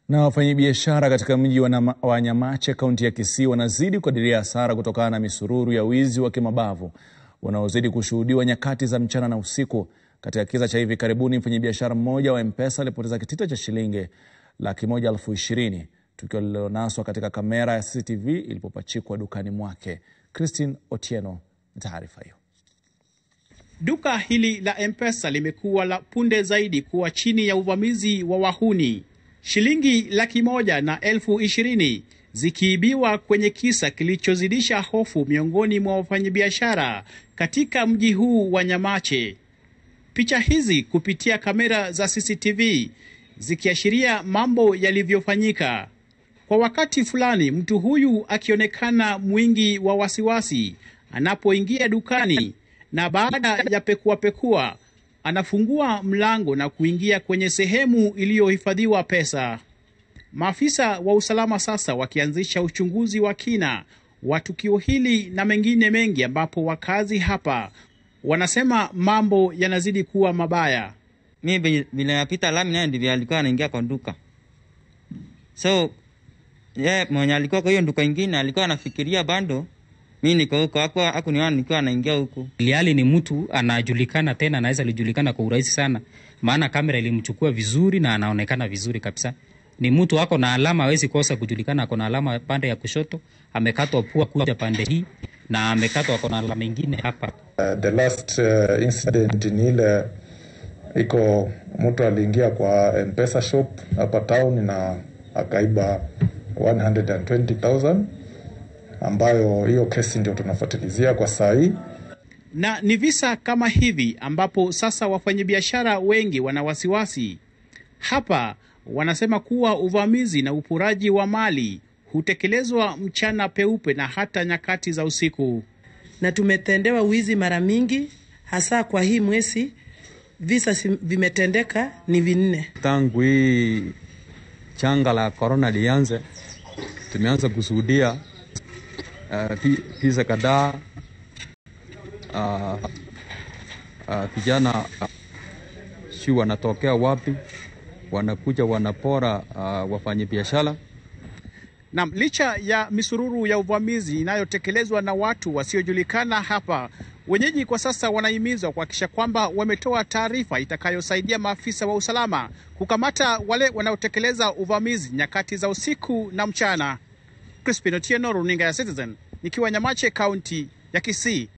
Na wafanyabiashara katika mji wa, wa Nyamache kaunti ya Kisii wanazidi kukadiria hasara kutokana na misururu ya wizi wa kimabavu unaozidi kushuhudiwa nyakati za mchana na usiku. Katika kisa cha hivi karibuni, mfanyabiashara mmoja wa M-Pesa alipoteza kitita cha shilingi laki moja elfu ishirini tukio lililonaswa katika kamera ya CCTV ilipopachikwa dukani mwake. Christine Otieno na taarifa hiyo. Duka hili la M-Pesa limekuwa la punde zaidi kuwa chini ya uvamizi wa wahuni, shilingi laki moja na elfu ishirini zikiibiwa kwenye kisa kilichozidisha hofu miongoni mwa wafanyabiashara katika mji huu wa Nyamache. Picha hizi kupitia kamera za CCTV zikiashiria mambo yalivyofanyika. Kwa wakati fulani, mtu huyu akionekana mwingi wa wasiwasi anapoingia dukani, na baada ya pekuapekua anafungua mlango na kuingia kwenye sehemu iliyohifadhiwa pesa. Maafisa wa usalama sasa wakianzisha uchunguzi wa kina wa tukio hili na mengine mengi, ambapo wakazi hapa wanasema mambo yanazidi kuwa mabaya. Mi vile napita lami naye ndivyo alikuwa anaingia kwa duka, so ye yeah, mwenye alikuwa kwa hiyo duka ingine alikuwa anafikiria bando mi niko huko aku, aku niona nikiwa anaingia huku. Iliali ni mtu anajulikana, tena anaweza alijulikana kwa urahisi sana, maana kamera ilimchukua vizuri na anaonekana vizuri kabisa. Ni mtu ako na alama, hawezi kosa kujulikana. Ako na alama pande ya kushoto, amekatwa pua kuja pande hii na amekatwa, ako na alama ingine hapa. Uh, the last uh, incident ni ile iko mtu aliingia kwa M-Pesa shop hapa town na akaiba 120,000 ambayo hiyo kesi ndio tunafuatilizia kwa saa hii, na ni visa kama hivi ambapo sasa wafanyabiashara wengi wana wasiwasi hapa. Wanasema kuwa uvamizi na uporaji wa mali hutekelezwa mchana peupe na hata nyakati za usiku, na tumetendewa wizi mara mingi, hasa kwa hii mwezi visa vimetendeka ni vinne tangu hii changa la korona lianze. Tumeanza kushuhudia uh, visa kadhaa vijana uh, uh, si wanatokea wapi, wanakuja wanapora uh, wafanyabiashara. Naam, licha ya misururu ya uvamizi inayotekelezwa na watu wasiojulikana hapa, wenyeji kwa sasa wanahimizwa kuhakikisha kwamba wametoa taarifa itakayosaidia maafisa wa usalama kukamata wale wanaotekeleza uvamizi nyakati za usiku na mchana. Crispin Otieno, runinga ya Citizen, nikiwa Nyamache, kaunti ya Kisii.